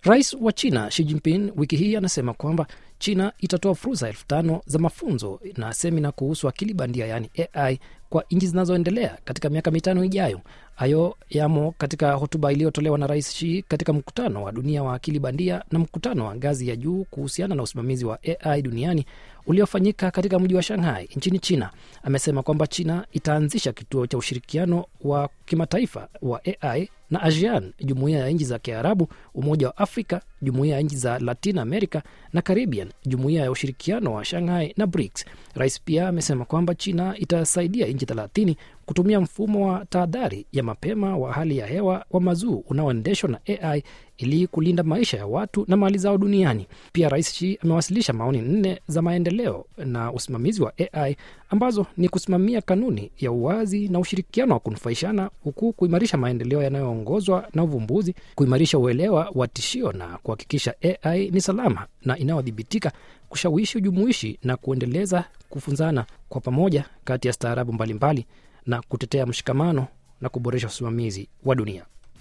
Rais wa China Xi Jinping wiki hii anasema kwamba China itatoa fursa elfu tano za mafunzo na semina kuhusu akili bandia yaani AI kwa nchi zinazoendelea katika miaka mitano ijayo. Hayo yamo katika hotuba iliyotolewa na Rais Xi katika mkutano wa dunia wa akili bandia na mkutano wa ngazi ya juu kuhusiana na usimamizi wa AI duniani uliofanyika katika mji wa Shanghai nchini China. Amesema kwamba China itaanzisha kituo cha ushirikiano wa kimataifa wa AI na ASEAN, jumuiya ya nchi za Kiarabu, Umoja wa Afrika, jumuiya ya nchi za Latin America na Caribbean, jumuiya ya ushirikiano wa Shanghai na BRICS. Rais pia amesema kwamba China itasaidia nchi thelathini kutumia mfumo wa tahadhari ya mapema wa hali ya hewa wa mazuu unaoendeshwa na AI ili kulinda maisha ya watu na mali zao duniani. Pia Rais Xi amewasilisha maoni nne za maendeleo na usimamizi wa AI ambazo ni kusimamia kanuni ya uwazi na ushirikiano wa kunufaishana, huku kuimarisha maendeleo yanayoongozwa na uvumbuzi, kuimarisha uelewa wa tishio na kuhakikisha AI ni salama na inayodhibitika, kushawishi ujumuishi na kuendeleza kufunzana kwa pamoja kati ya staarabu mbalimbali na kutetea mshikamano na kuboresha usimamizi wa dunia.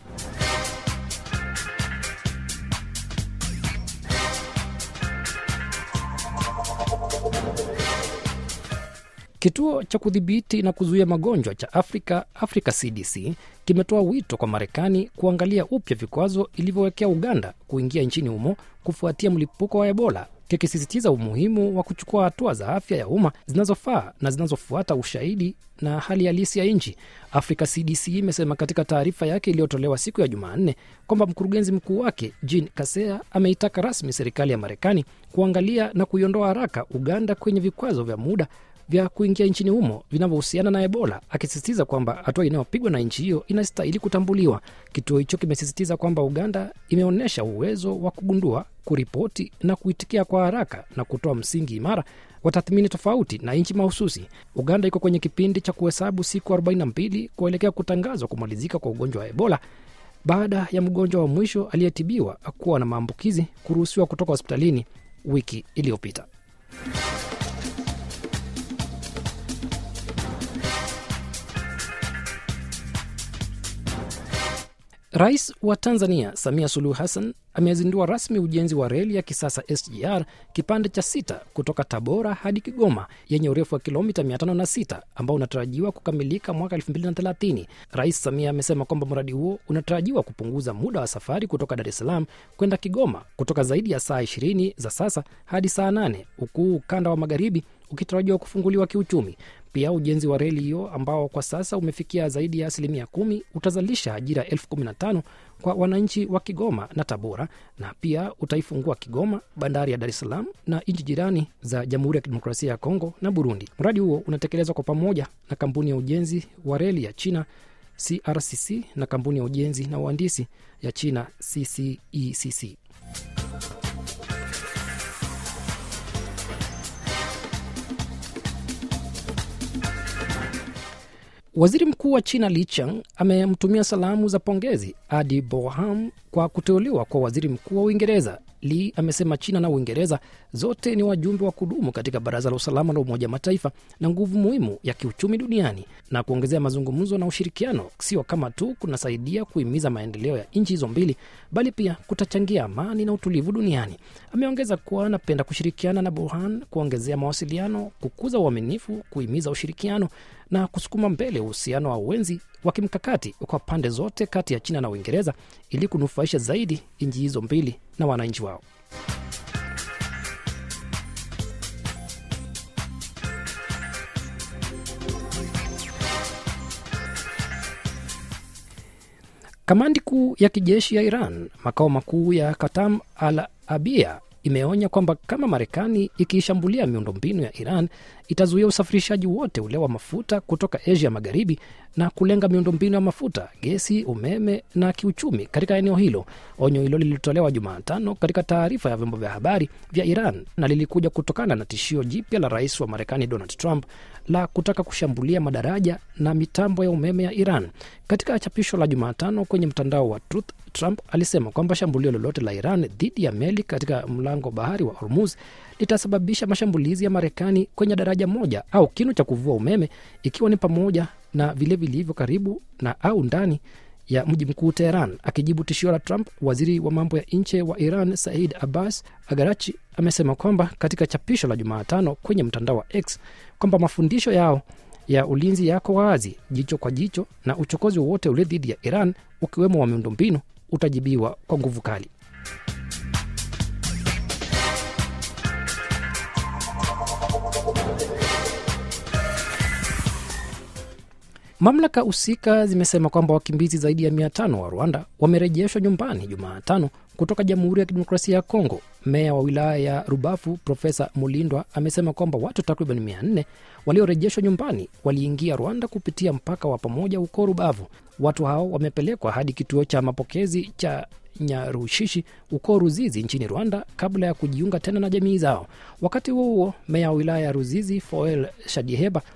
Kituo cha kudhibiti na kuzuia magonjwa cha Afrika, Africa CDC, kimetoa wito kwa Marekani kuangalia upya vikwazo ilivyowekea Uganda kuingia nchini humo kufuatia mlipuko wa Ebola, kikisisitiza umuhimu wa kuchukua hatua za afya ya umma zinazofaa na zinazofuata ushahidi na hali halisi ya nchi. Africa CDC imesema katika taarifa yake iliyotolewa siku ya Jumanne kwamba mkurugenzi mkuu wake Jean Kasea ameitaka rasmi serikali ya Marekani kuangalia na kuiondoa haraka Uganda kwenye vikwazo vya muda vya kuingia nchini humo vinavyohusiana na Ebola, akisisitiza kwamba hatua inayopigwa na nchi hiyo inastahili kutambuliwa. Kituo hicho kimesisitiza kwamba Uganda imeonyesha uwezo wa kugundua, kuripoti na kuitikia kwa haraka na kutoa msingi imara wa tathmini tofauti na nchi mahususi. Uganda iko kwenye kipindi cha kuhesabu siku 42 kuelekea kutangazwa kumalizika kwa ugonjwa wa Ebola baada ya mgonjwa wa mwisho aliyetibiwa kuwa na maambukizi kuruhusiwa kutoka hospitalini wiki iliyopita. Rais wa Tanzania Samia Suluhu Hassan amezindua rasmi ujenzi wa reli ya kisasa SGR kipande cha sita kutoka Tabora hadi Kigoma yenye urefu wa kilomita 506 ambao unatarajiwa kukamilika mwaka 2030. Rais Samia amesema kwamba mradi huo unatarajiwa kupunguza muda wa safari kutoka Dar es Salaam kwenda Kigoma kutoka zaidi ya saa 20 za sasa hadi saa 8 huku ukanda wa magharibi ukitarajiwa kufunguliwa kiuchumi. Pia ujenzi wa reli hiyo ambao kwa sasa umefikia zaidi ya asilimia kumi utazalisha ajira elfu kumi na tano kwa wananchi wa Kigoma na Tabora, na pia utaifungua Kigoma, bandari ya Dar es Salaam na nchi jirani za Jamhuri ya Kidemokrasia ya Kongo na Burundi. Mradi huo unatekelezwa kwa pamoja na kampuni ya ujenzi wa reli ya China CRCC na kampuni ya ujenzi na uhandisi ya China CCECC. Waziri Mkuu wa China Li Chang amemtumia salamu za pongezi Adi Boham kwa kuteuliwa kwa waziri mkuu wa Uingereza. Li amesema China na Uingereza zote ni wajumbe wa kudumu katika Baraza la Usalama la Umoja Mataifa na nguvu muhimu ya kiuchumi duniani, na kuongezea mazungumzo na ushirikiano sio kama tu kunasaidia kuhimiza maendeleo ya nchi hizo mbili, bali pia kutachangia amani na utulivu duniani. Ameongeza kuwa anapenda kushirikiana na Burhan kuongezea mawasiliano, kukuza uaminifu, kuhimiza ushirikiano na kusukuma mbele uhusiano wa uwenzi wa kimkakati kwa pande zote kati ya China na Uingereza ili kunufaisha zaidi nchi hizo mbili na wananchi wao. Kamandi kuu ya kijeshi ya Iran, makao makuu ya Katam al Abia, imeonya kwamba kama Marekani ikiishambulia miundombinu ya Iran itazuia usafirishaji wote ule wa mafuta kutoka Asia Magharibi na kulenga miundombinu ya mafuta, gesi, umeme na kiuchumi katika eneo hilo. Onyo hilo lilitolewa Jumatano katika taarifa ya vyombo vya habari vya Iran na lilikuja kutokana na tishio jipya la rais wa Marekani Donald Trump la kutaka kushambulia madaraja na mitambo ya umeme ya Iran. Katika chapisho la Jumatano kwenye mtandao wa Truth, Trump alisema kwamba shambulio lolote la Iran dhidi ya meli katika mlango bahari wa Hormuz litasababisha mashambulizi ya Marekani kwenye daraja moja au kinu cha kuvua umeme, ikiwa ni pamoja na vile vilivyo karibu na au ndani ya mji mkuu Teheran. Akijibu tishio la Trump, waziri wa mambo ya nje wa Iran Said Abbas Agarachi amesema kwamba katika chapisho la Jumatano kwenye mtandao wa X kwamba mafundisho yao ya ulinzi yako wazi, jicho kwa jicho, na uchokozi wowote ule dhidi ya Iran ukiwemo wa miundombinu utajibiwa kwa nguvu kali. Mamlaka husika zimesema kwamba wakimbizi zaidi ya mia tano wa Rwanda wamerejeshwa nyumbani Jumatano kutoka Jamhuri ya Kidemokrasia ya Kongo. Meya wa wilaya ya Rubafu Profesa Mulindwa amesema kwamba watu takriban mia nne waliorejeshwa nyumbani waliingia Rwanda kupitia mpaka wa pamoja huko Rubavu. Watu hao wamepelekwa hadi kituo cha mapokezi cha Nyarushishi huko Ruzizi nchini Rwanda kabla ya kujiunga tena na jamii zao. Wakati huo huo, meya wa wilaya ya Ruzizi Foel Shadiheba